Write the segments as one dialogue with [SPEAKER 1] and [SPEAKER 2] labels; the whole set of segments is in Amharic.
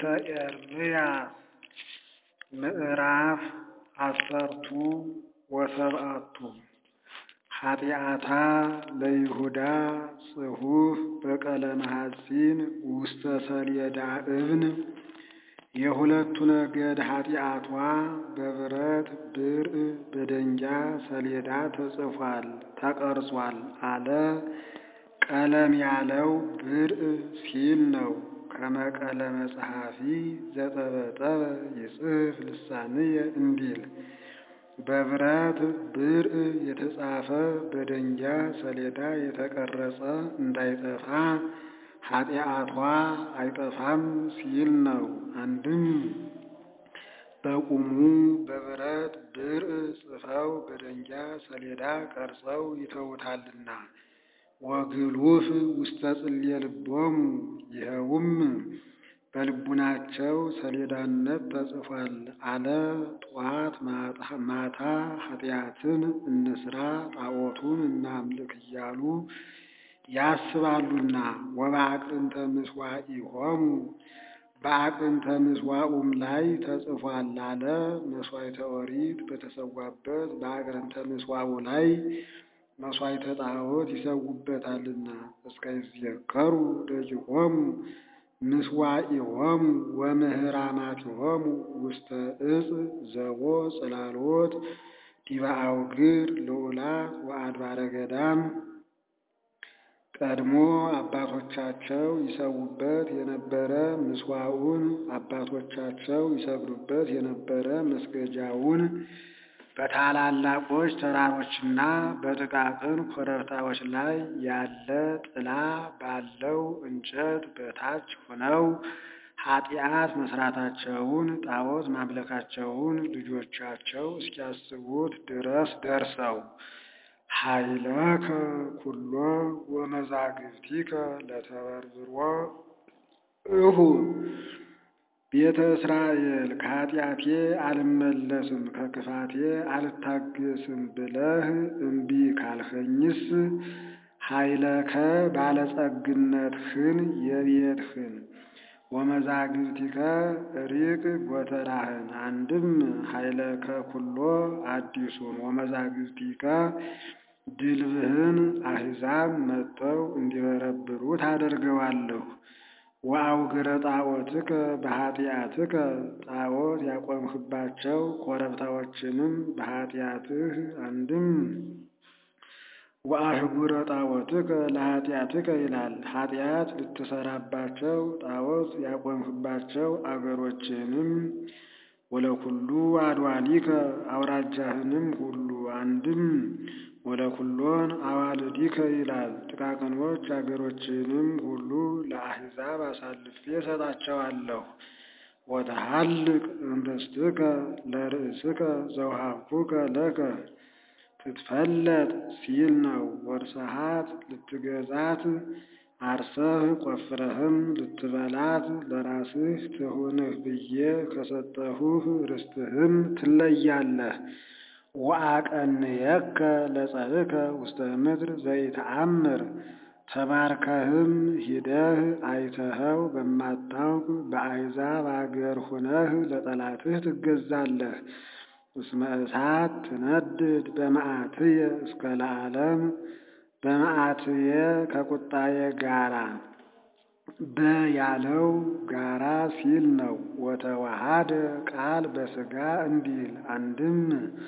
[SPEAKER 1] ኤርምያስ ምዕራፍ አሰርቱ ወሰብዓቱ ኃጢአታ ለይሁዳ ጽሑፍ በቀለመ ሐጺን ውስተ ሰሌዳ እብን የሁለቱ ነገድ ኃጢአቷ በብረት ብርዕ በደንጊያ ሰሌዳ ተጽፏል ተቀርጿል አለ። ቀለም ያለው ብርዕ ሲል ነው። ከመቀለመ ጸሐፊ ዘጠበጠበ ይጽሕፍ ልሳንየ እንዲል በብረት ብርዕ የተጻፈ በደንጊያ ሰሌዳ የተቀረጸ እንዳይጠፋ ኃጢአቷ አይጠፋም ሲል ነው። አንድም በቁሙ በብረት ብርዕ ጽፈው በደንጊያ ሰሌዳ ቀርጸው ይተዉታልና ወግሉፍ ውስተ ጽልየ ልቦሙ ይኸውም በልቡናቸው ሰሌዳነት ተጽፏል አለ። ጧት ማታ ኃጢአትን እንስራ ጣዖቱን እናምልክ እያሉ ያስባሉና ወበአቅርንተ ምሥዋዕሆሙ በአቅርንተ ምሥዋዑም ላይ ተጽፏል አለ። መሥዋዕተ ኦሪት በተሰዋበት በአቅርንተ ምሥዋዑ ላይ መሥዋዕተ ጣዖት ይሰዉበታልና እስከ ይዝየከሩ ደቂቆሙ ምሥዋዕሆሙ ወምህራማቲሆሙ ውስተ ዕፅ ዘቦ ጽላሎት ዲበ አውግር ልዑላት ወአድባረ ገዳም ቀድሞ አባቶቻቸው ይሰዉበት የነበረ ምሥዋዑን አባቶቻቸው ይሰግዱበት የነበረ መስገጃውን በታላላቆች ተራሮችና በጥቃቅን ኮረብታዎች ላይ ያለ ጥላ ባለው እንጨት በታች ሆነው ኃጢአት መስራታቸውን ጣዖት ማምለካቸውን ልጆቻቸው እስኪያስቡት ድረስ ደርሰው ኃይለከ ኩሎ ወመዛግብቲከ ለተበርብሮ እሁ ቤተ እስራኤል ከኃጢአቴ አልመለስም ከክፋቴ አልታገስም ብለህ እምቢ ካልኸኝስ ኃይለከ ባለጸግነትህን የቤትህን ወመዛግብቲከ ሪቅ ጎተራህን አንድም ኃይለከ ኩሎ አዲሱን ወመዛግብቲከ ድልብህን አሕዛብ መጥተው እንዲበረብሩ ታደርገዋለሁ። ወአውግረ ጣዖትከ በኃጢአትከ ጣዖት ያቆምህባቸው ኮረብታዎችንም በኃጢአትህ አንድም ወአህጉረ ጣዖትከ ለኃጢአትከ ይላል። ኃጢአት ልትሰራባቸው ጣዖት ያቆምህባቸው አገሮችንም ወለኩሉ አድዋሊከ አውራጃህንም ሁሉ አንድም ወለኩሎን አዋልዲከ ይላል። ጥቃቅኖች አገሮችንም ሁሉ ለአሕዛብ አሳልፌ እሰጣቸዋለሁ። ወተሃልቅ እምርስትከ ለርእስከ ዘውሃብኩከ ለከ ትትፈለጥ ሲል ነው። ወርሰሃት ልትገዛት አርሰህ ቆፍረህም ልትበላት ለራስህ ትሁንህ ብዬ ከሰጠሁህ ርስትህም ትለያለህ። ወአቀንየከ ለጸርከ ውስተ ምድር ዘይተአምር ተባርከህም ሂደህ አይተኸው በማታውቅ በአሕዛብ አገር ሁነህ ለጠላትህ ትገዛለህ። እስመ እሳት ትነድድ በመዓትየ እስከ ለዓለም በመዓትየ ከቁጣዬ ጋራ በያለው ጋራ ሲል ነው። ወተዋሃደ ቃል በሥጋ እንዲል አንድም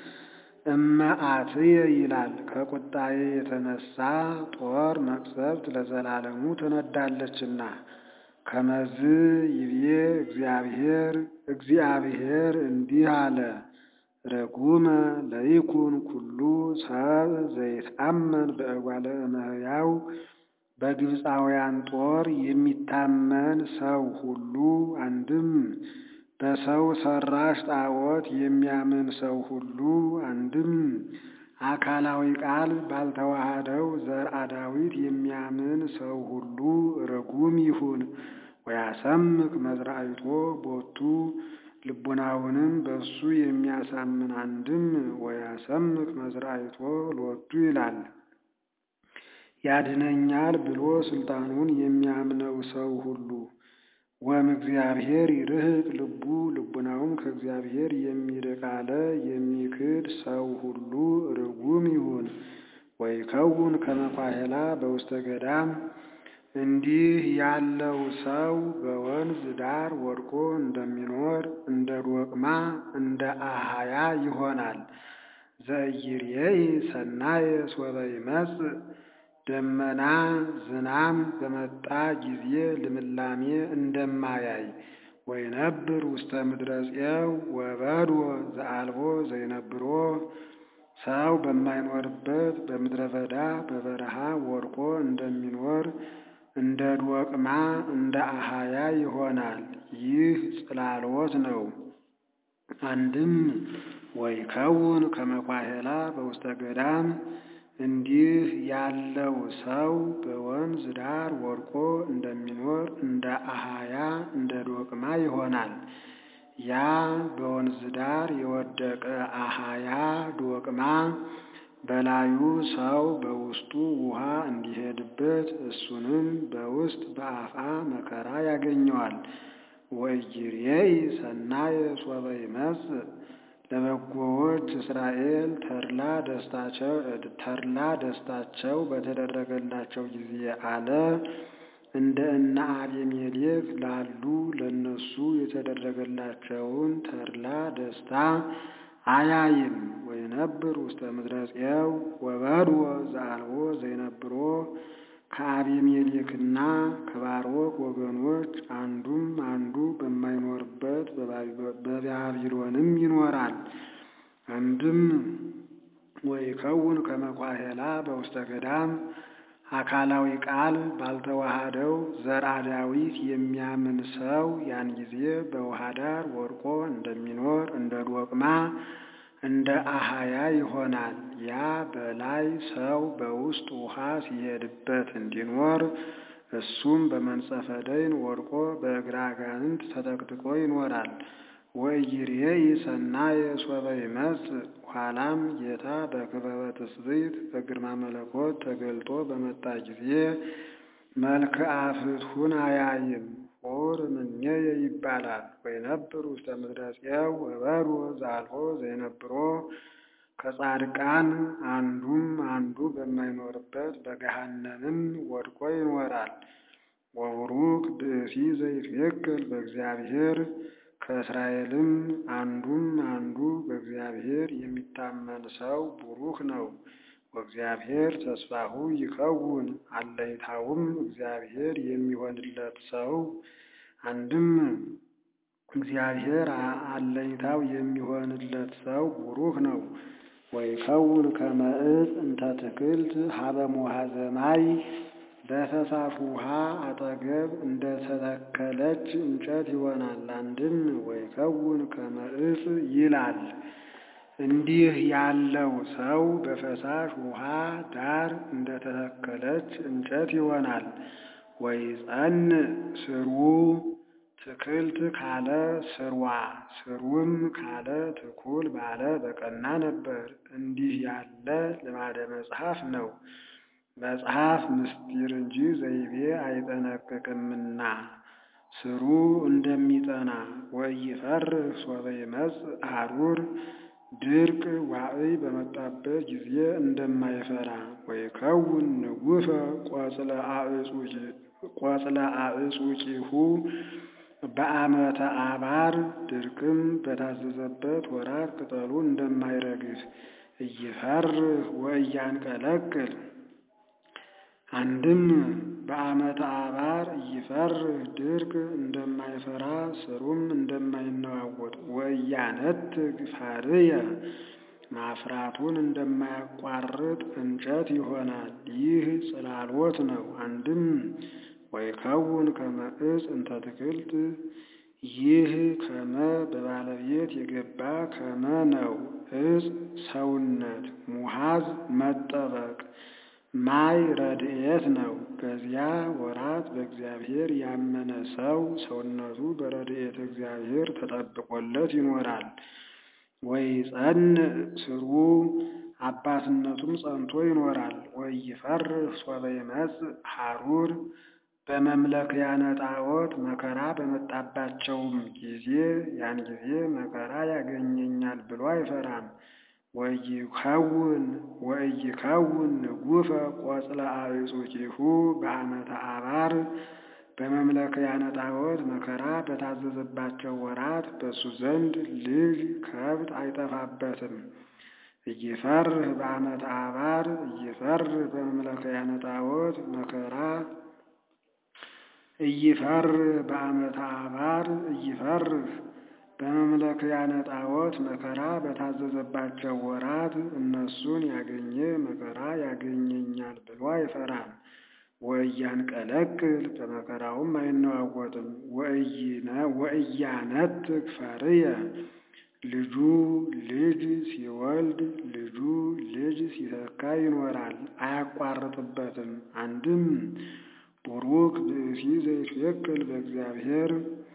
[SPEAKER 1] እመዓትየ ይላል። ከቁጣዬ የተነሳ ጦር መቅሰፍት ለዘላለሙ ትነዳለችና። ከመዝ ይብዬ እግዚአብሔር እግዚአብሔር እንዲህ አለ ረጉመ ለይኩን ኩሉ ሰብ ዘይትአመን በእጓለ እመሕያው በግብፃውያን ጦር የሚታመን ሰው ሁሉ አንድም በሰው ሰራሽ ጣዖት የሚያምን ሰው ሁሉ አንድም አካላዊ ቃል ባልተዋሃደው ዘርአ ዳዊት የሚያምን ሰው ሁሉ ርጉም ይሁን። ወያሰምክ መዝራዕቶ ቦቱ ልቡናውንም በሱ የሚያሳምን አንድም ወያሰምክ መዝራዕቶ ሎቱ ይላል። ያድነኛል ብሎ ስልጣኑን የሚያምነው ሰው ሁሉ ወእምእግዚአብሔር ይርህቅ ልቡ ልቡናውም ከእግዚአብሔር የሚርቅ አለ የሚክድ ሰው ሁሉ ርጉም ይሁን። ወይከውን ከመ ኳሄላ በውስተ ገዳም እንዲህ ያለው ሰው በወንዝ ዳር ወድቆ እንደሚኖር እንደ ዶቅማ እንደ አህያ ይሆናል። ዘኢይሬኢ ሰናየ ሶበ ይመጽእ ደመና ዝናም በመጣ ጊዜ ልምላሜ እንደማያይ ወይነብር ውስተ ምድረ ጽየው ወበድወ ዘአልቦ ዘይነብሮ ሰው በማይኖርበት በምድረ በዳ በበረሃ ወድቆ እንደሚኖር እንደ ዶቅማ እንደ አህያ ይሆናል። ይህ ጽላሎት ነው። አንድም ወይከውን ከመ ኳሄላ በውስተ ገዳም እንዲህ ያለው ሰው በወንዝ ዳር ወድቆ እንደሚኖር እንደ አህያ እንደ ዶቅማ ይሆናል። ያ በወንዝ ዳር የወደቀ አህያ ዶቅማ በላዩ ሰው በውስጡ ውሃ እንዲሄድበት እሱንም በውስጥ በአፋ መከራ ያገኘዋል። ወኢይሬኢ ሰናየ ሶበ ይመጽእ ለበጎዎች እስራኤል ተድላ ደስታቸው ተድላ ደስታቸው በተደረገላቸው ጊዜ አለ እንደ እነ አቤሜሌክ ላሉ ለነሱ የተደረገላቸውን ተድላ ደስታ አያይም። ወይነብር ውስተ ምድረ ጽየው ወበድወ ዘአልቦ ዘይነብሮ ከአቤሜሌክና ከባሮክ ወገኖች አንዱም አንዱ በማይኖርበት በባቢሎንም ይኖራል። አንድም ወይከውን ከመ ኳሄላ በውስተ ገዳም አካላዊ ቃል ባልተዋሃደው ዘርአ ዳዊት የሚያምን ሰው ያን ጊዜ በውሃ ዳር ወድቆ እንደሚኖር እንደ ዶቅማ እንደ አህያ ይሆናል። ያ በላይ ሰው በውስጥ ውሃ ሲሄድበት እንዲኖር እሱም በመንጸፈ ደይን ወድቆ በእግረ አጋንንት ተጠቅጥቆ ይኖራል። ወኢይሬኢ ሰናየ ሶበ ይመጽእ ኋላም ጌታ በክበበ ትስብእት በግርማ መለኮት ተገልጦ በመጣ ጊዜ መልክአ ፍትሑን አያይም። ሑር እምኔየ ይባላል። ወይነብር ውስተ ምድረ ጽየው ወበድወ ዘአልቦ ዘይነብሮ ከጻድቃን አንዱም አንዱ በማይኖርበት በገሃነምም ወድቆ ይኖራል። ወቡሩክ ብእሲ ዘይትዌከል በእግዚአብሔር ከእስራኤልም አንዱም አንዱ በእግዚአብሔር የሚታመን ሰው ቡሩክ ነው። ወእግዚአብሔር ተስፋሁ ይከውን አለይታውም እግዚአብሔር የሚሆንለት ሰው አንድም እግዚአብሔር አለይታው የሚሆንለት ሰው ቡሩክ ነው። ወይከውን ከመ ዕፅ እንተ ትክልት ሀበ ሙሃዘ ማይ በፈሳሽ ውሃ አጠገብ እንደተተከለች እንጨት ይሆናል። አንድም ወይከውን ከመ ዕፅ ይላል። እንዲህ ያለው ሰው በፈሳሽ ውሃ ዳር እንደተተከለች እንጨት ይሆናል። ወይጸንዕ ስሩ ትክልት ካለ ስርዋ ስሩም ካለ ትኩል ባለ በቀና ነበር። እንዲህ ያለ ልማደ መጽሐፍ ነው። መጽሐፍ ምስጢር እንጂ ዘይቤ አይጠነቅቅምና ስሩ እንደሚጠና ወኢይፈርህ ሶበ ይመጽእ ሐሩር ድርቅ ዋዕይ በመጣበት ጊዜ እንደማይፈራ ወይከውን ንጉሠ ቆጽለ አዕጹቂሁ በዓመተ አባር ድርቅም በታዘዘበት ወራት ቅጠሉ እንደማይረግፍ እይፈርህ ወእያንቀለቅል አንድም በዓመተ አባር እይፈርህ ድርቅ እንደማይፈራ ስሩም እንደማይነዋወጥ ወእያነትግ ፋርየ ማፍራቱን እንደማያቋርጥ እንጨት ይሆናል። ይህ ጽላሎት ነው። አንድም ወይከውን ከመ ዕፅ እንተ ትክልት ይህ ከመ በባለቤት የገባ ከመ ነው። ዕፅ ሰውነት፣ ሙሃዝ መጠበቅ፣ ማይ ረድኤት ነው። በዚያ ወራት በእግዚአብሔር ያመነ ሰው ሰውነቱ በረድኤተ እግዚአብሔር ተጠብቆለት ይኖራል። ወይጸንዕ ስሩ አባትነቱም ጸንቶ ይኖራል። ወኢይፈርህ ሶበ ይመጽእ ሐሩር በመምለክያነ ጣዖት መከራ በመጣባቸውም ጊዜ ያን ጊዜ መከራ ያገኘኛል ብሎ አይፈራም። ወይከውን ወኢይከውን ንጉፈ ቆጽለ አዕጹቂሁ በዓመተ አባር በመምለክያነ ጣዖት መከራ በታዘዘባቸው ወራት በእሱ ዘንድ ልጅ ከብት አይጠፋበትም። እይፈርህ በዓመተ አባር እይፈርህ በመምለክያነ ጣዖት መከራ እይፈርህ በዓመተ አባር እይፈርህ በመምለክያነ ጣዖት መከራ በታዘዘባቸው ወራት እነሱን ያገኘ መከራ ያገኘኛል ብሎ አይፈራም። ወእያንቀለቅል በመከራውም አይነዋወጥም። ወእያነትግ ፈርየ ልጁ ልጅ ሲወልድ ልጁ ልጅ ሲተካ ይኖራል፣ አያቋርጥበትም። አንድም ቡሩክ ብእሲ ዘይትዌክል በእግዚአብሔር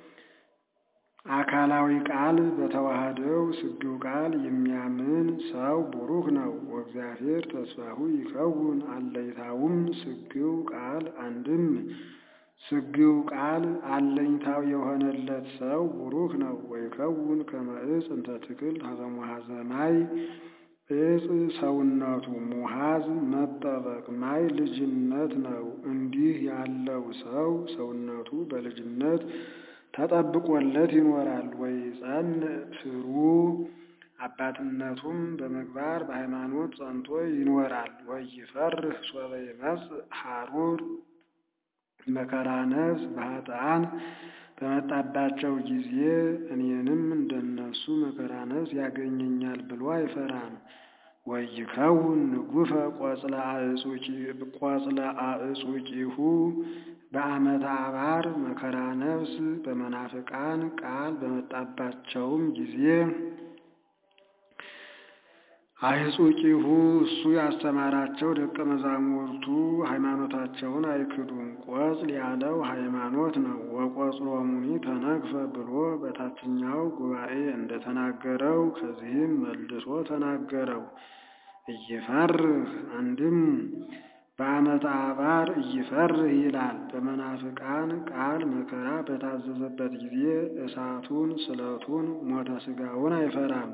[SPEAKER 1] አካላዊ ቃል በተዋህደው ስግው ቃል የሚያምን ሰው ቡሩክ ነው። ወእግዚአብሔር ተስፋሁ ይከውን አለይታውም ስግው ቃል አንድም ስግው ቃል አለኝታው የሆነለት ሰው ቡሩክ ነው። ወይከውን ከመ ዕፅ እንተ ትክል ሀበ ሙሐዘ ማይ ዕፅ ሰውነቱ ሙሐዝ መጠበቅ ማይ ልጅነት ነው። እንዲህ ያለው ሰው ሰውነቱ በልጅነት ተጠብቆለት ይኖራል። ወይጸንዕ ስሩ አባትነቱም በምግባር በሃይማኖት ጸንቶ ይኖራል። ወይፈርህ ሶበ ይመጽእ ሐሩር መከራ ነፍስ በኃጥአን በመጣባቸው ጊዜ እኔንም እንደነሱ መከራ ነፍስ ያገኘኛል ብሎ አይፈራም። ወይከውን ንጉፈ ቆጽለ አዕጹቂሁ በዓመተ አባር መከራ ነፍስ በመናፍቃን ቃል በመጣባቸውም ጊዜ አዕጹቂሁ እሱ ያስተማራቸው ደቀ መዛሙርቱ ሃይማኖታቸውን አይክዱም። ቆጽል ያለው ሃይማኖት ነው። ወቆጽሎሙኒ ተነግፈ ብሎ በታችኛው ጉባኤ እንደተናገረው ከዚህም መልሶ ተናገረው። እይፈርህ አንድም በዓመተ አባር እይፈርህ ይላል። በመናፍቃን ቃል መከራ በታዘዘበት ጊዜ እሳቱን፣ ስለቱን፣ ሞተ ሥጋውን አይፈራም።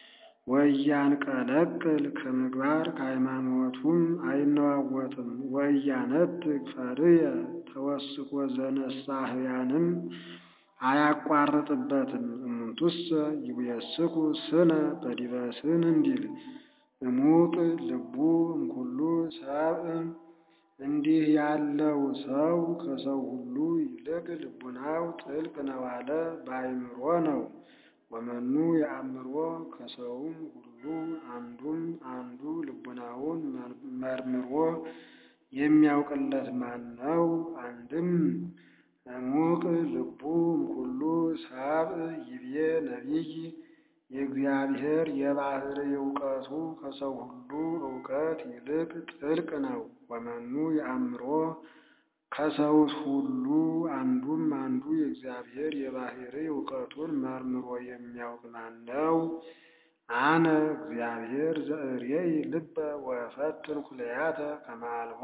[SPEAKER 1] ወእያንቀለቅል ከምግባር ከሃይማኖቱም አይነዋወጥም። ወእያነትግ ፈርየ ተወስኮ ዘነሳህያንም አያቋርጥበትም። እሙንቱሰ ይውየስኩ ስነ በዲበ ስን እንዲል እሙቅ ልቡ እምኩሉ ሰብእ እንዲህ ያለው ሰው ከሰው ሁሉ ይልቅ ልቡናው ጥልቅ ነው አለ በአእምሮ ነው። ወመኑ የአእምሮ ከሰውም ሁሉ አንዱም አንዱ ልቡናውን መርምሮ የሚያውቅለት ማን ነው? አንድም እሙቅ ልቡ እምኩሉ ሰብእ ይቤ ነቢይ የእግዚአብሔር የባሕርይ እውቀቱ ከሰው ሁሉ እውቀት ይልቅ ጥልቅ ነው። ወመኑ የአእምሮ ከሰውስ ሁሉ አንዱም አንዱ የእግዚአብሔር የባሕርይ እውቀቱን መርምሮ የሚያውቅ ማን ነው? አነ እግዚአብሔር ዘእሬኢ ልበ ወእፈትን ኩለያተ ከመ አልቦ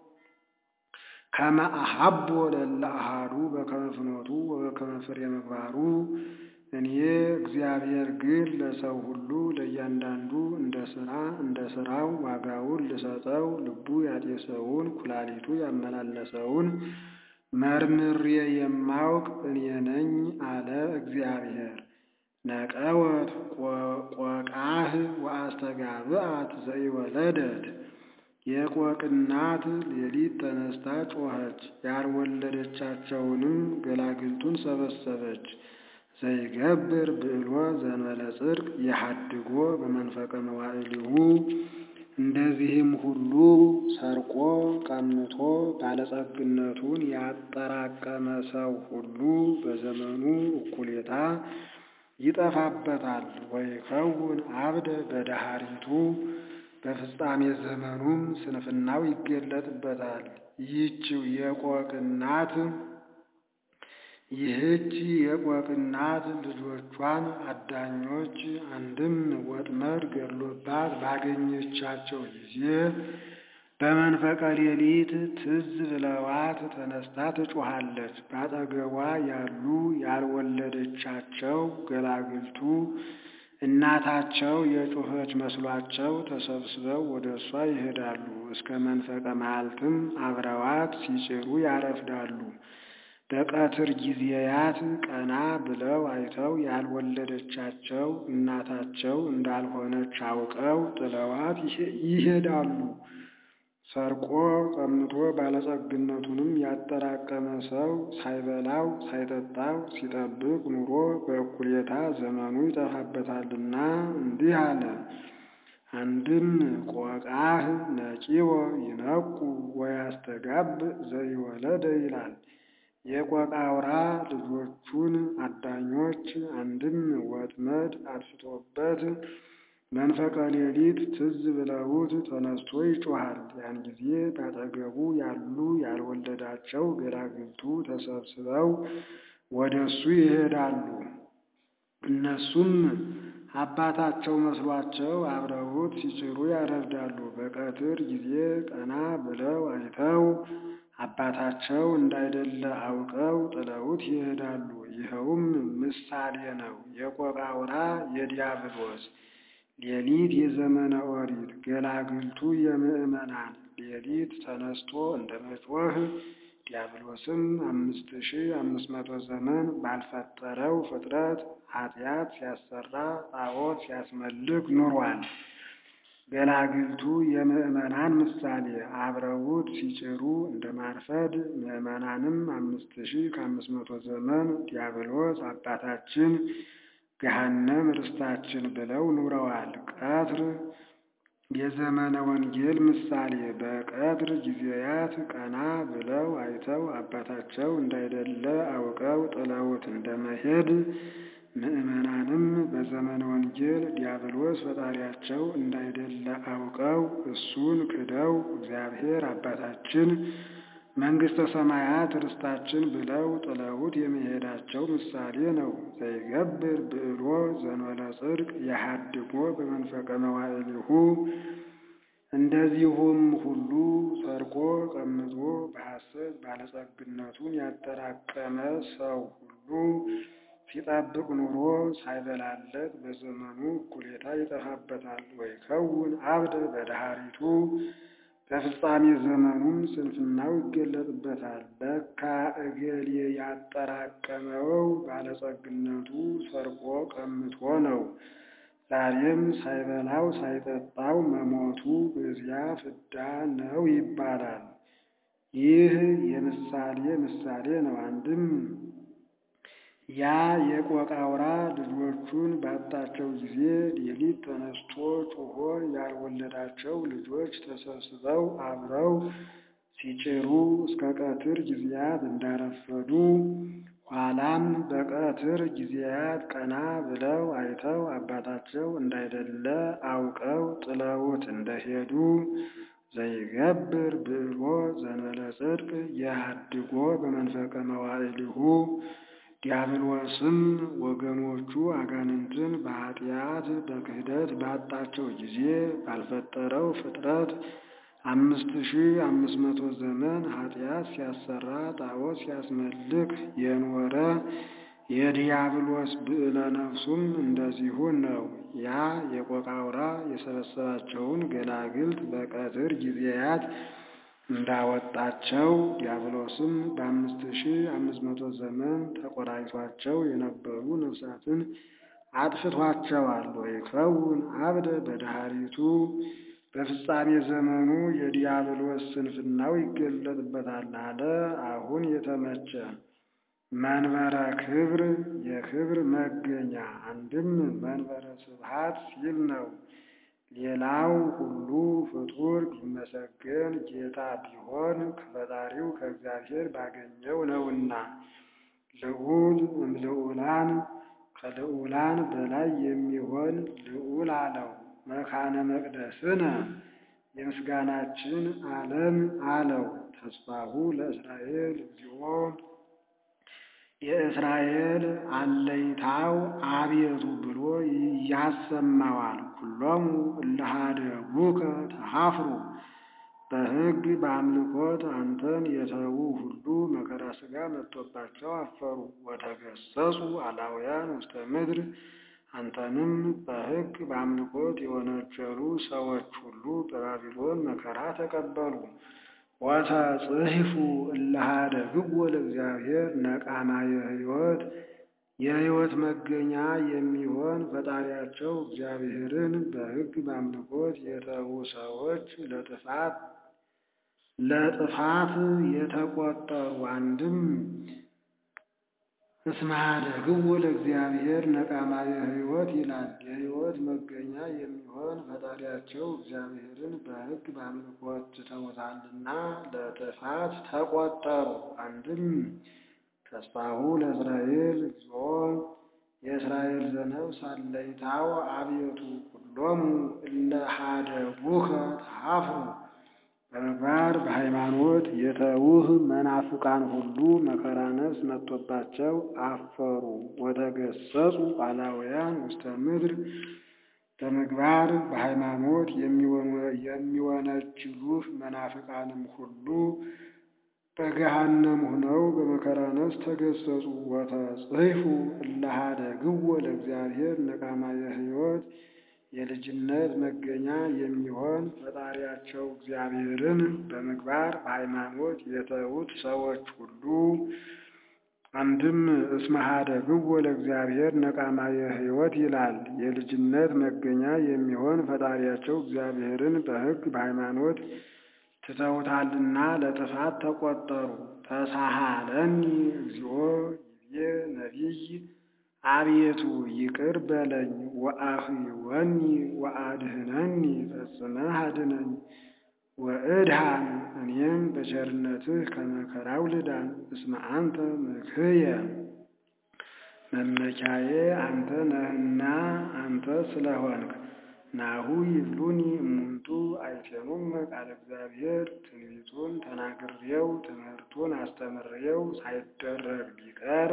[SPEAKER 1] ከመ አሐቦ ለእለ አሐዱ በከመ ፍኖቱ ወበከመ ፍሬ ምግባሩ እኔ እግዚአብሔር ግን ለሰው ሁሉ ለእያንዳንዱ እንደ ሥራ እንደ ሥራው ዋጋውን ልሰጠው ልቡ ያጤሰውን ኩላሊቱ ያመላለሰውን መርምሬ የማውቅ እኔ ነኝ አለ እግዚአብሔር። ነቀወት ቆቃህ ወአስተጋብአት ዘኢወለደት የቆቅ እናት ሌሊት ተነስታ ጮኸች፣ ያልወለደቻቸውንም ገላግልቱን ሰበሰበች። ዘይገብር ብዕሎ ዘንበለ ጽድቅ የሐድጎ በመንፈቀ መዋዕሊሁ እንደዚህም ሁሉ ሰርቆ ቀምቶ ባለጸግነቱን ያጠራቀመ ሰው ሁሉ በዘመኑ እኩሌታ ይጠፋበታል። ወይከውን አብደ በዳሃሪቱ በፍጻሜ ዘመኑም ስንፍናው ይገለጥበታል። ይህችው የቆቅ እናት ይህች የቆቅ እናት ልጆቿን አዳኞች አንድም ወጥመድ ገድሎባት ባገኘቻቸው ጊዜ በመንፈቀ ሌሊት ትዝ ብለዋት ተነስታ ትጮኻለች። በአጠገቧ ያሉ ያልወለደቻቸው ገላግልቱ እናታቸው የጮኸች መስሏቸው ተሰብስበው ወደ እሷ ይሄዳሉ። እስከ መንፈቀ መዓልትም አብረዋት ሲጭሩ ያረፍዳሉ። በቀትር ጊዜያት ቀና ብለው አይተው ያልወለደቻቸው እናታቸው እንዳልሆነች አውቀው ጥለዋት ይሄዳሉ። ሰርቆ ቀምቶ ባለጸግነቱንም ያጠራቀመ ሰው ሳይበላው ሳይጠጣው ሲጠብቅ ኑሮ በእኩሌታ ዘመኑ ይጠፋበታልና እንዲህ አለ። አንድም ቆቃህ ነቂወ ይነቁ ወያስተጋብ ዘኢወለደ ይላል። የቆቃ አውራ ልጆቹን አዳኞች አንድም ወጥመድ አጥፍቶበት መንፈቀ ሌሊት ትዝ ብለውት ተነስቶ ይጮኻል። ያን ጊዜ ባጠገቡ ያሉ ያልወለዳቸው ገላግልቱ ተሰብስበው ወደ እሱ ይሄዳሉ። እነሱም አባታቸው መስሏቸው አብረውት ሲጭሩ ያረፍዳሉ። በቀትር ጊዜ ቀና ብለው አይተው አባታቸው እንዳይደለ አውቀው ጥለውት ይሄዳሉ። ይኸውም ምሳሌ ነው። የቆቃ አውራ የዲያብሎስ ሌሊት የዘመነ ኦሪት ገላግልቱ የምዕመናን ሌሊት ተነስቶ እንደ መጮህ ዲያብሎስም አምስት ሺህ አምስት መቶ ዘመን ባልፈጠረው ፍጥረት ኃጢአት ሲያሰራ ጣዖት ሲያስመልክ ኑሯል። ገላግልቱ የምዕመናን ምሳሌ አብረውት ሲጭሩ እንደ ማርፈድ ምዕመናንም አምስት ሺህ ከአምስት መቶ ዘመን ዲያብሎስ አባታችን ገሃነም ርስታችን ብለው ኑረዋል። ቀትር የዘመነ ወንጌል ምሳሌ በቀትር ጊዜያት ቀና ብለው አይተው አባታቸው እንዳይደለ አውቀው ጥለውት እንደመሄድ ምዕመናንም በዘመነ ወንጌል ዲያብሎስ ፈጣሪያቸው እንዳይደለ አውቀው እሱን ክደው እግዚአብሔር አባታችን መንግሥተ ሰማያት ርስታችን ብለው ጥለውት የመሄዳቸው ምሳሌ ነው። ዘይገብር ብዕሎ ዘንበለ ጽድቅ የሐድጎ በመንፈቀ መዋዕሊሁ። እንደዚሁም ሁሉ ሰርቆ ቀምቶ በሐሰት ባለጸግነቱን ያጠራቀመ ሰው ሁሉ ሲጠብቅ ኑሮ ሳይበላለት በዘመኑ እኩሌታ ይጠፋበታል። ወይከውን አብደ በዳህሪቱ በፍጻሜ ዘመኑም ስንፍናው ይገለጥበታል። ለካ እገሌ ያጠራቀመው ባለጸግነቱ ሰርቆ ቀምቶ ነው። ዛሬም ሳይበላው ሳይጠጣው መሞቱ በዚያ ፍዳ ነው ይባላል። ይህ የምሳሌ ምሳሌ ነው። አንድም ያ የቆቃ አውራ ልጆቹን ባጣቸው ጊዜ ሌሊት ተነስቶ ጮሆ ያልወለዳቸው ልጆች ተሰብስበው አብረው ሲጭሩ እስከ ቀትር ጊዜያት እንዳረፈዱ ኋላም በቀትር ጊዜያት ቀና ብለው አይተው አባታቸው እንዳይደለ አውቀው ጥለውት እንደሄዱ ዘይገብር ብዕሎ ዘንበለ ጽድቅ የሐድጎ በመንፈቀ መዋዕሊሁ ዲያብሎስም ወገኖቹ አጋንንትን በኃጢአት በክህደት ባጣቸው ጊዜ ባልፈጠረው ፍጥረት አምስት ሺህ አምስት መቶ ዘመን ኃጢአት ሲያሰራ ጣዖት ሲያስመልክ የኖረ የዲያብሎስ ብዕለ ነፍሱም እንደዚሁ ነው። ያ የቆቃ አውራ የሰበሰባቸውን ገላግልት በቀትር ጊዜያት እንዳወጣቸው ዲያብሎስም በአምስት ሺህ አምስት መቶ ዘመን ተቆራኝቷቸው የነበሩ ነፍሳትን አጥፍቷቸዋል። ወይከውን አብደ በዳህሪቱ በፍጻሜ ዘመኑ የዲያብሎስ ስንፍናው ይገለጥበታል አለ። አሁን የተመቸ መንበረ ክብር የክብር መገኛ አንድም መንበረ ስብሐት ሲል ነው። ሌላው ሁሉ ፍጡር ቢመሰገን ጌታ ቢሆን ከፈጣሪው ከእግዚአብሔር ባገኘው ነውና። ልዑል እምልዑላን ከልዑላን በላይ የሚሆን ልዑል አለው። መካነ መቅደስነ የምስጋናችን ዓለም አለው። ተስፋሁ ለእስራኤል እግዚኦ የእስራኤል አለይታው አቤቱ ብሎ ያሰማዋል። ኩሎሙ እለ ኀደጉከ ተኀፍሩ በሕግ በአምልኮት አንተን የተዉ ሁሉ መከራ ሥጋ መጥቶባቸው አፈሩ። ወተገሰጹ አላውያን ውስተ ምድር አንተንም በሕግ በአምልኮት የወነጀሉ ሰዎች ሁሉ በባቢሎን መከራ ተቀበሉ። ወተጽሕፉ እለ ኀደግዎ ለእግዚአብሔር ነቃማየ ሕይወት የሕይወት መገኛ የሚሆን ፈጣሪያቸው እግዚአብሔርን በሕግ በአምልኮት የተዉ ሰዎች ለጥፋት ለጥፋት የተቆጠሩ አንድም እስመ ኀደግዎ ለእግዚአብሔር ነቃማየ ሕይወት ይላል። የሕይወት መገኛ የሚሆን ፈጣሪያቸው እግዚአብሔርን በሕግ በአምልኮት ትተውታልና ለጥፋት ተቆጠሩ። አንድም ተስፋሁ ለእስራኤል እግዚኦ የእስራኤል ዘነፍስ አለይታው አቤቱ ኩሎሙ እለ ኀደጉከ ተኀፍሩ በምግባር በሃይማኖት የተዉህ መናፍቃን ሁሉ መከራ ነፍስ መጥቶባቸው አፈሩ። ወተገሰጹ አላውያን ውስተ ምድር በምግባር በሃይማኖት የሚወነጅሉህ መናፍቃንም ሁሉ በገሃነም ሆነው በመከራ ነፍስ ተገሰጹ። ወተጽሕፉ እለ ኀደግዎ ለእግዚአብሔር ነቃማየ ሕይወት የልጅነት መገኛ የሚሆን ፈጣሪያቸው እግዚአብሔርን በምግባር በሃይማኖት የተዉት ሰዎች ሁሉ አንድም እስመ ኀደግዎ ለእግዚአብሔር ነቃማየ ሕይወት ይላል። የልጅነት መገኛ የሚሆን ፈጣሪያቸው እግዚአብሔርን በሕግ በሃይማኖት ትተውታልና ለጥፋት ተቆጠሩ። ተሳሃለኒ እግዚኦ ይቤ ነቢይ አቤቱ ይቅር በለኝ ወአኽይወኒ ወአድኅነኒ ፈጽመህ አድነኝ። ወእድኀን እኔም በቸርነትህ ከመከራው ልዳን። እስመ አንተ ምክህየ መመኪያዬ አንተ ነህና አንተ ስለሆንክ። ናሁ ይብሉኒ እሙንቱ አይቴሙም ቃለ እግዚአብሔር ትንቢቱን ተናግሬው ትምህርቱን አስተምሬው ሳይደረግ ቢቀር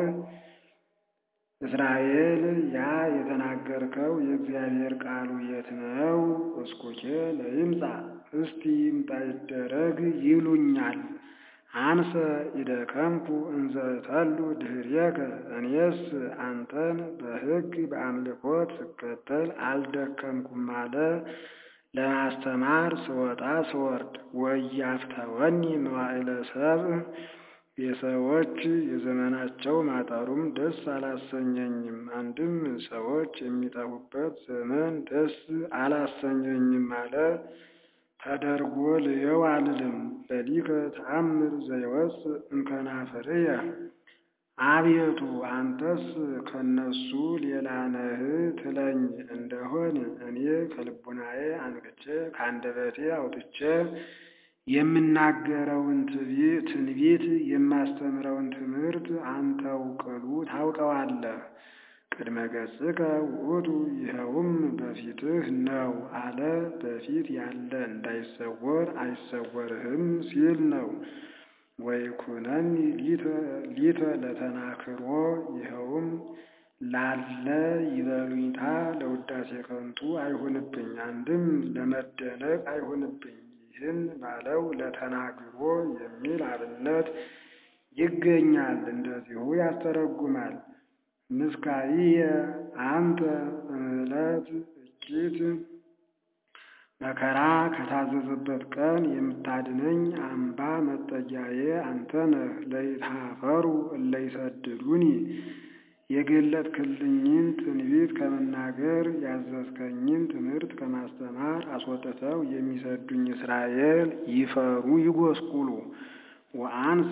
[SPEAKER 1] እስራኤል ያ የተናገርከው የእግዚአብሔር ቃሉ የት ነው? እስኩኬ ለይምጻ እስቲ ይምጣ ይደረግ ይሉኛል። አንሰ ኢደከምኩ እንዘ እተሉ ድኅሬከ እኔስ አንተን በሕግ በአምልኮት ስከተል አልደከምኩም አለ። ለማስተማር ስወጣ ስወርድ ወኢያፍተወኒ መዋዕለ ሰብእ የሰዎች የዘመናቸው ማጠሩም ደስ አላሰኘኝም። አንድም ሰዎች የሚጠፉበት ዘመን ደስ አላሰኘኝም አለ። ተደርጎ ልየው አልልም። ለሊከ ተአምር ዘይወፅእ እምከናፍርየ አቤቱ አንተስ ከነሱ ሌላ ነህ ትለኝ እንደሆን እኔ ከልቡናዬ አንቅቼ ከአንደበቴ አውጥቼ የምናገረውን ትንቢት የማስተምረውን ትምህርት አንተው ቅሉ ታውቀዋለህ። ቅድመ ገጽከ ውእቱ ይኸውም በፊትህ ነው አለ። በፊት ያለ እንዳይሰወር አይሰወርህም ሲል ነው። ወይኩነኒ ሊተ ለተናክሮ ይኸውም ላለ ይበሉኝታ ለውዳሴ ከንቱ አይሁንብኝ፣ አንድም ለመደነቅ አይሁንብኝ። ይህን ባለው ለተናግሮ የሚል አብነት ይገኛል። እንደዚሁ ያስተረጉማል። ምስካይየ አንተ እምዕለት እኪት መከራ ከታዘዘበት ቀን የምታድነኝ አምባ መጠጊያዬ አንተ ነህ። ለይትኀፈሩ እለ ይሰድዱኒ የገለጥክልኝን ትንቢት ከመናገር ያዘዝከኝን ትምህርት ከማስተማር አስወጥተው የሚሰዱኝ እስራኤል ይፈሩ ይጎስቁሉ። ወአንሰ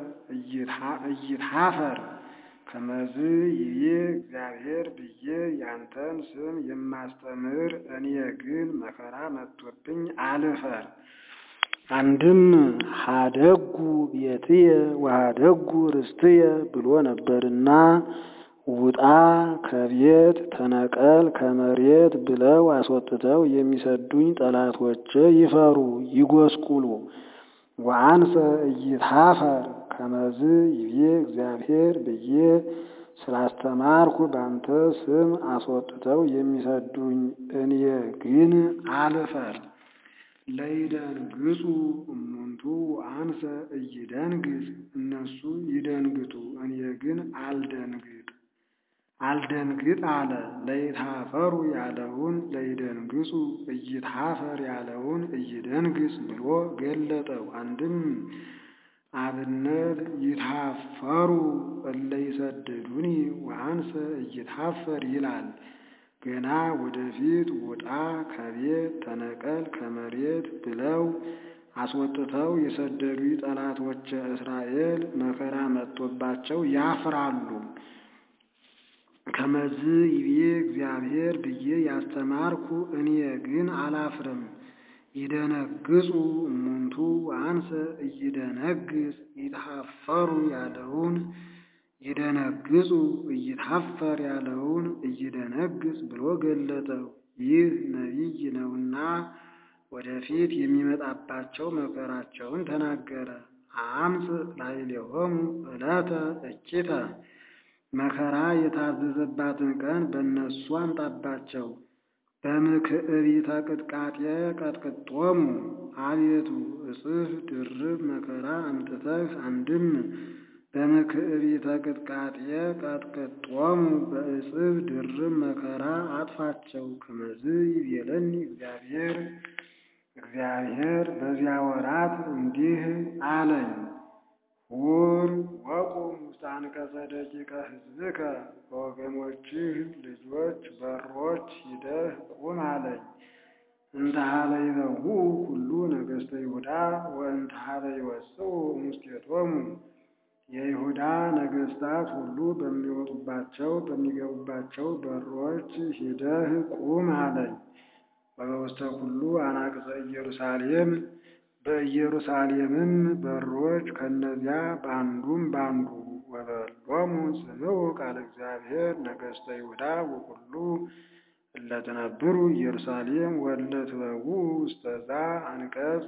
[SPEAKER 1] እይትኀፈር ከመዝ ይቤ እግዚአብሔር ብዬ ያንተን ስም የማስተምር እኔ ግን መከራ መጥቶብኝ አልፈር። አንድም ኀደጉ ቤትየ ወኀደጉ ርስትየ ብሎ ነበርና ውጣ ከቤት ተነቀል ከመሬት ብለው አስወጥተው የሚሰዱኝ ጠላቶቼ ይፈሩ ይጎስቁሉ። ወአንሰ እይትኀፈር ከመዝ ይቤ እግዚአብሔር ብዬ ስላስተማርኩ ባንተ ስም አስወጥተው የሚሰዱኝ እኔ ግን አልፈር። ለይደንግጹ እሙንቱ አንሰ እይደንግጽ እነሱ ይደንግጡ እኔ ግን አልደንግጥ አልደንግጥ አለ። ለይታፈሩ ያለውን ለይደንግጹ እይታፈር ያለውን እይደንግጽ ብሎ ገለጠው። አንድም አብነት ይታፈሩ እለ ይሰድዱኒ ወአንሰ እይታፈር ይላል። ገና ወደፊት ውጣ ከቤት ተነቀል ከመሬት ብለው አስወጥተው የሰደዱ ጠላቶች እስራኤል መከራ መጥቶባቸው ያፍራሉ። ከመዝ ይቤ እግዚአብሔር ብዬ ያስተማርኩ እኔ ግን አላፍርም። ይደነግጹ እሙንቱ አንሰ እይደነግጽ ይታፈሩ ያለውን ይደነግጹ እይታፈር ያለውን እይደነግጽ ብሎ ገለጠው። ይህ ነቢይ ነውና ወደፊት የሚመጣባቸው መከራቸውን ተናገረ። አምፅ ላዕሌሆሙ ዕለተ እኪተ መከራ የታዘዘባትን ቀን በእነሱ አምጣባቸው። በምክዕቢተ ቅጥቃጤ ቀጥቅጦሙ አቤቱ እጽፍ ድርብ መከራ አምጥተህ አንድም በምክዕቢተ ቅጥቃጤ ቀጥቅጦሙ በእጽፍ ድርብ መከራ አጥፋቸው። ከመዝ ይቤለኒ እግዚአብሔር እግዚአብሔር በዚያ ወራት እንዲህ አለኝ። ሁር ወቁም ውስተ አንቀጸ ደቂቀ ሕዝብከ በወገኖችህ ልጆች በሮች ሂደህ ቁም አለኝ። እንተ ኀበ ይበውኡ ኩሉ ነገሥተ ይሁዳ ወእንተ ኀበ ይወጽኡ እምስቴቶሙ የይሁዳ ነገሥታት ሁሉ በሚወጡባቸው በሚገቡባቸው በሮች ሂደህ ቁም አለኝ። ወበውስተ ኩሉ አናቅጸ ኢየሩሳሌም በኢየሩሳሌምም በሮች ከእነዚያ በአንዱም በአንዱ ወበሎሙ ስምዑ ቃለ እግዚአብሔር ነገሥተ ይሁዳ ወኩሉ እለ ትነብሩ ኢየሩሳሌም ወእለ ትበውኡ ውስተ ዛ አንቀጽ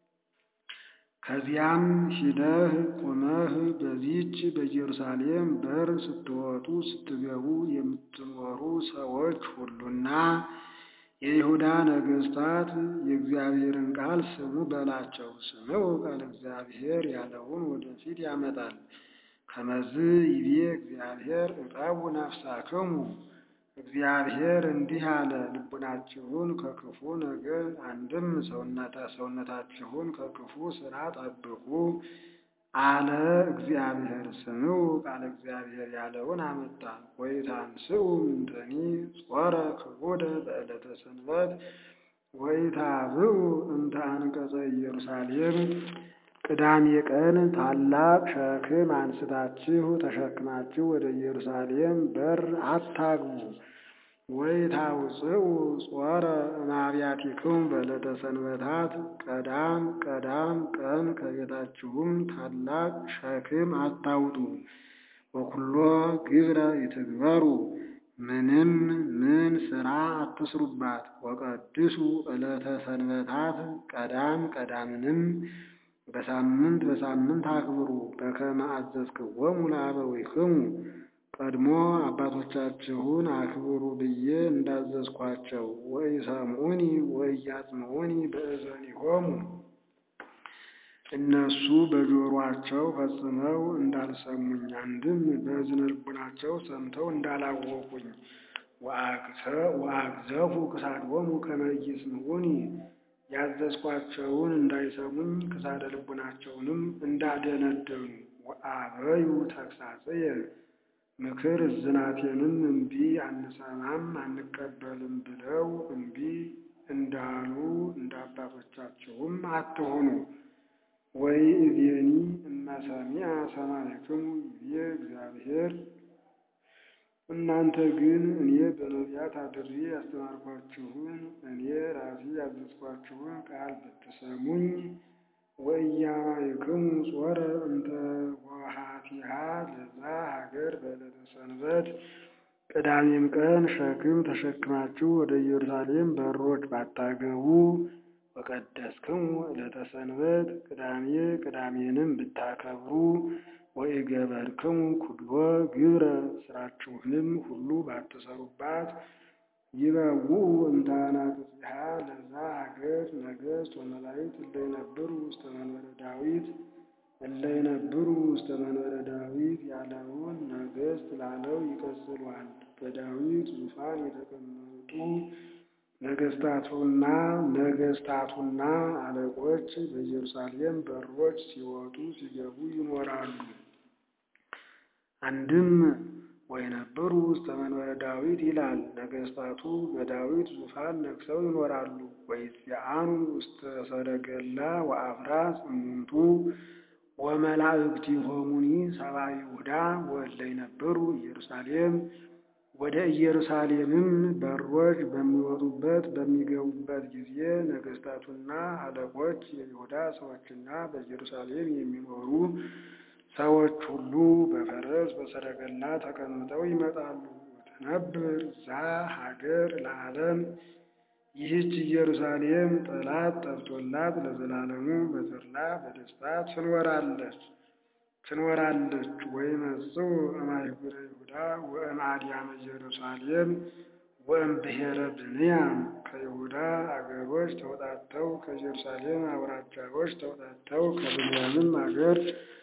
[SPEAKER 1] ከዚያም ሂደህ ቁመህ በዚች በኢየሩሳሌም በር ስትወጡ ስትገቡ የምትኖሩ ሰዎች ሁሉና የይሁዳ ነገሥታት የእግዚአብሔርን ቃል ስሙ በላቸው። ስምዑ ቃለ እግዚአብሔር ያለውን ወደፊት ያመጣል። ከመዝ ይቤ እግዚአብሔር ዕቀቡ ነፍሳክሙ እግዚአብሔር እንዲህ አለ፣ ልቡናችሁን ከክፉ ነገር አንድም ሰውነታችሁን ከክፉ ሥራ ጠብቁ አለ እግዚአብሔር። ስምዑ ቃለ እግዚአብሔር ያለውን አመጣ። ወኢታንስኡ እምንተኒ ጾረ ክቡደ በዕለተ ሰንበት ወኢታብኡ እንተ አንቀጸ ኢየሩሳሌም ቅዳሜ ቀን ታላቅ ሸክም አንስታችሁ ተሸክማችሁ ወደ ኢየሩሳሌም በር አታግቡ። ወኢታውፅኡ ጾረ እምአብያቲክሙ በዕለተ ሰንበታት ቀዳም ቀዳም ቀን ከቤታችሁም ታላቅ ሸክም አታውጡ። ወኩሎ ግብረ ይትግበሩ ምንም ምን ሥራ አትስሩባት። ወቀድሱ ዕለተ ሰንበታት ቀዳም ቀዳምንም በሳምንት በሳምንት አክብሩ። በከመ አዘዝክዎሙ ለአበዊክሙ ቀድሞ አባቶቻችሁን አክብሩ ብዬ እንዳዘዝኳቸው። ወኢሰምዑኒ ወኢያጽምዑኒ በእዘኒሆሙ እነሱ በጆሮአቸው ፈጽመው እንዳልሰሙኝ፣ አንድም በእዝነ ልቡናቸው ሰምተው እንዳላወቁኝ። ወአግዘፉ ክሳዶሙ ከመ ኢይስምዑኒ ያዘዝኳቸውን እንዳይሰሙኝ ክሳደ ልቡናቸውንም እንዳደነደኑ። ወአበዩ ተግሣጽየ ምክር እዝናቴንም እምቢ አንሰማም አንቀበልም ብለው እምቢ እንዳሉ እንደ አባቶቻቸውም አትሆኑ። ወኢእዜኒ እመሰሚዐ ሰማዕክሙ ይቤ እግዚአብሔር እናንተ ግን እኔ በነቢያት አድሬ ያስተማርኳችሁን እኔ ራሴ ያዘዝኳችሁን ቃል ብትሰሙኝ ወኢያማይክሙ ጾረ እንተ ወሃቲሃ ለዛ ሀገር በዕለተ ሰንበት ቅዳሜም ቀን ሸክም ተሸክማችሁ ወደ ኢየሩሳሌም በሮች ባታገቡ ወቀደስክሙ ዕለተ ሰንበት ቅዳሜ ቅዳሜንም ብታከብሩ ወኢገበርክሙ ኩሎ ግብረ ስራችሁንም ሁሉ ባትሰሩባት ይበውኡ እንተ አናቅጽሃ ለዛ ሀገር ነገሥት ወመላእክት እለ ይነብሩ ውስተ መንበረ ዳዊት እለ ይነብሩ ውስተ መንበረ ዳዊት ያለውን ነገሥት ላለው ይቀጽሏል። በዳዊት ዙፋን የተቀመጡ ነገሥታቱና ነገሥታቱና አለቆች በኢየሩሳሌም በሮች ሲወጡ ሲገቡ ይኖራሉ። አንድም ወይነብሩ ውስተ መንበረ ዳዊት ይላል። ነገሥታቱ በዳዊት ዙፋን ነግሰው ይኖራሉ። ወይዚአኑ ውስተ ሰረገላ ወአፍራስ እሙንቱ ወመላእክቲሆሙኒ ሰብአ ይሁዳ ወእለ ይነብሩ ኢየሩሳሌም ወደ ኢየሩሳሌምም በሮች በሚወጡበት በሚገቡበት ጊዜ ነገሥታቱና አለቆች የይሁዳ ሰዎችና በኢየሩሳሌም የሚኖሩ ሰዎች ሁሉ በፈረስ በሰረገላ ተቀምጠው ይመጣሉ። ወትነብር ዛ ሀገር ለዓለም ይህች ኢየሩሳሌም ጠላት ጠፍቶላት ለዘላለሙ በተድላ በደስታ ትኖራለች ትኖራለች። ወይመጽኡ እምአህጉረ ይሁዳ ወእምአድያመ ኢየሩሳሌም ወእምብሔረ ብንያም ከይሁዳ አገሮች ተውጣተው ከኢየሩሳሌም አውራጃዎች ተውጣተው ከብንያምም አገር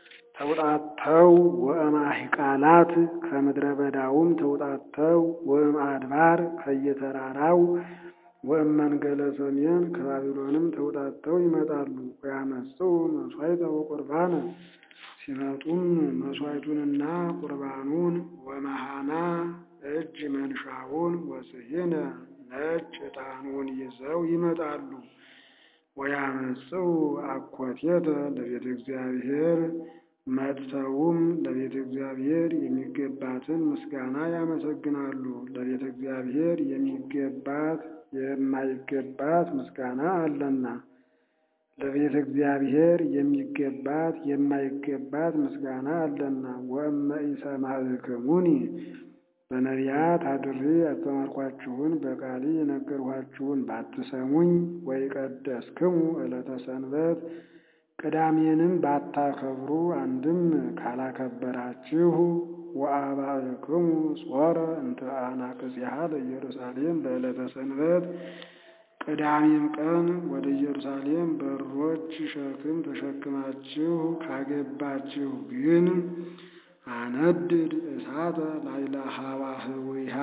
[SPEAKER 1] ተውጣተው ወእምአሕቃላት ከምድረ በዳውም ተውጣተው ወእምአድባር ከየተራራው ወእመንገለ ሰሜን ከባቢሎንም ተውጣተው ይመጣሉ። ወያመጽኡ መሥዋዕተ ወቁርባነ ሲመጡም መሥዋዕቱንና ቁርባኑን ወመሃና እጅ መንሻውን ወስሂነ ነጭ ዕጣኑን ይዘው ይመጣሉ። ወያመጽኡ አኮቴተ ለቤተ እግዚአብሔር መጥተውም ለቤተ እግዚአብሔር የሚገባትን ምስጋና ያመሰግናሉ። ለቤተ እግዚአብሔር የሚገባት የማይገባት ምስጋና አለና ለቤተ እግዚአብሔር የሚገባት የማይገባት ምስጋና አለና። ወእመ ኢሰማዕክሙኒ በነቢያት አድሬ ያስተማርኳችሁን በቃሌ የነገርኋችሁን ባትሰሙኝ፣ ወይቀደስክሙ ዕለተ ሰንበት ቅዳሜንም ባታከብሩ፣ አንድም ካላከበራችሁ ወአባእክሙ ጾረ እንተ አናቅጽሃ ለኢየሩሳሌም በዕለተ ሰንበት ቅዳሜም ቀን ወደ ኢየሩሳሌም በሮች ሸክም ተሸክማችሁ ካገባችሁ ግን አነድድ እሳተ ላይለ ሀዋህዊሃ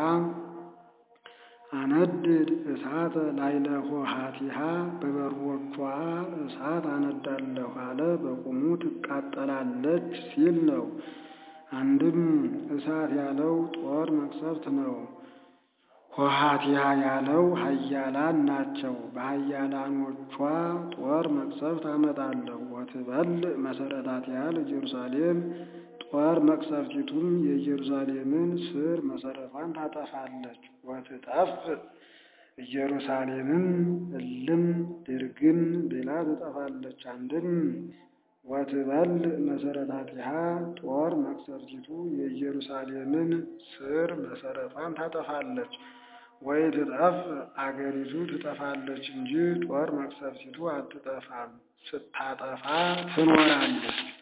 [SPEAKER 1] አነድድ እሳተ ላይለ ሆሃቲሃ በበሮቿ እሳት አነዳለሁ አለ። በቁሙ ትቃጠላለች ሲል ነው። አንድም እሳት ያለው ጦር መቅሰፍት ነው። ሆሃቲያ ያለው ኃያላን ናቸው። በኃያላኖቿ ጦር መቅሰፍት አመጣለሁ። ወትበል መሰረታቲሃ ለኢየሩሳሌም ጦር መቅሰፍቲቱም የኢየሩሳሌምን ስር መሰረቷን ታጠፋለች። ወትጠፍ ኢየሩሳሌምም እልም ድርግም ብላ ትጠፋለች። አንድም ወትበል መሰረታቲሃ ጦር መቅሰፍቲቱ የኢየሩሳሌምን ስር መሰረቷን ታጠፋለች። ወይ ትጠፍ አገሪቱ ትጠፋለች እንጂ ጦር መቅሰፍቲቱ አትጠፋም። ስታጠፋ ትኖራለች።